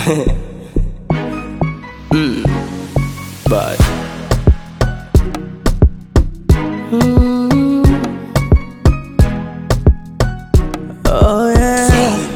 mm. Bye. Oh yeah.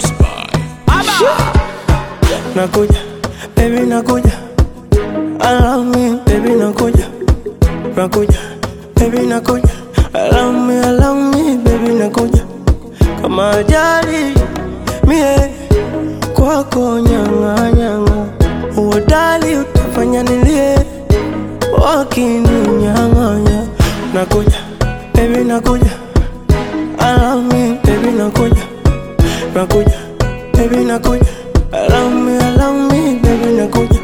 Nakuja, baby nakuja. I love me, baby nakuja. Nakuja, baby nakuja. I love me, I love me, baby nakuja. Kama ajali mie kwako nyanga nyanga, uodali utafanya nilie wakininyang'anya. Nakuja, baby nakuja. I love me, baby nakuja. Nakuja, baby nakuja. I love me, I love me, baby nakuja.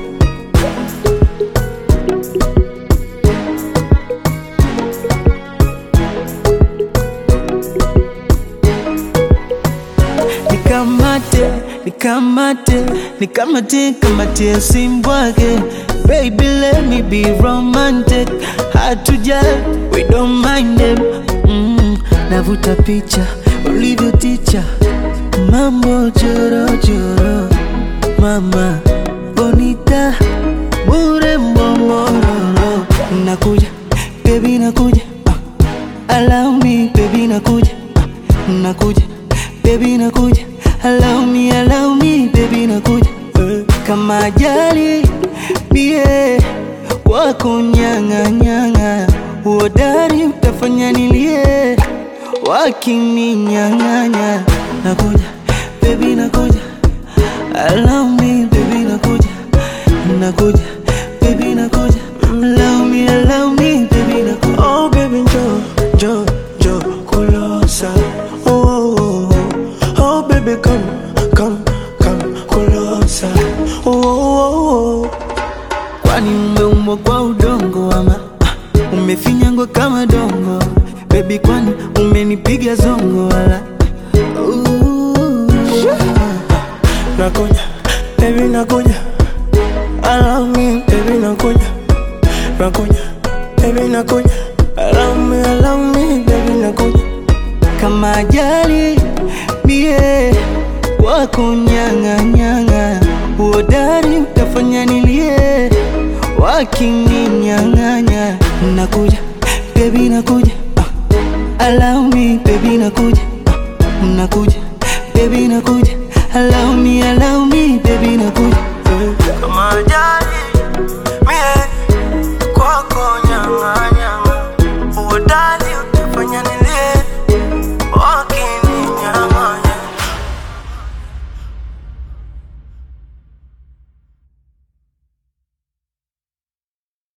nikamate nikamate nikamate kamatie simbwake baby let me be romantic hard to judge we don't mind them mm, navuta picha ulivyo ticha mambo jorojoro mama bonita bure mbomororo nakuja baby nakuja uh, allow me baby nakuja uh, nakuja baby nakuja allow me allow me baby nakuja Eh, kama ajali bie wako nyanga nyanga uodari utafanya nilie wakininyang'anya nakuja baby nakuja allow me baby nakuja nakuja baby nakuja allow me allow me baby nakuja Oh baby njoo, njoo, njoo kulosa. Oh, oh, oh, oh. oh baby come, come, come kulosa. Oh, oh, oh, oh. kwani umeumbwa kwa udongo ama ah, umefinyangwa kama dongo bebi kwani umenipiga zongo wala Ooh. Nakuja, baby nakuja. I love me, baby nakuja. Nakuja, baby nakuja. I love me, I love me, baby nakuja. kama ajali mie wako nyang'anyang'a uodari utafanya nilie wakininyang'anya nakuja bebi nakuja uh, allow me bebi nakuja uh, nakuja bebi nakuja allow me allow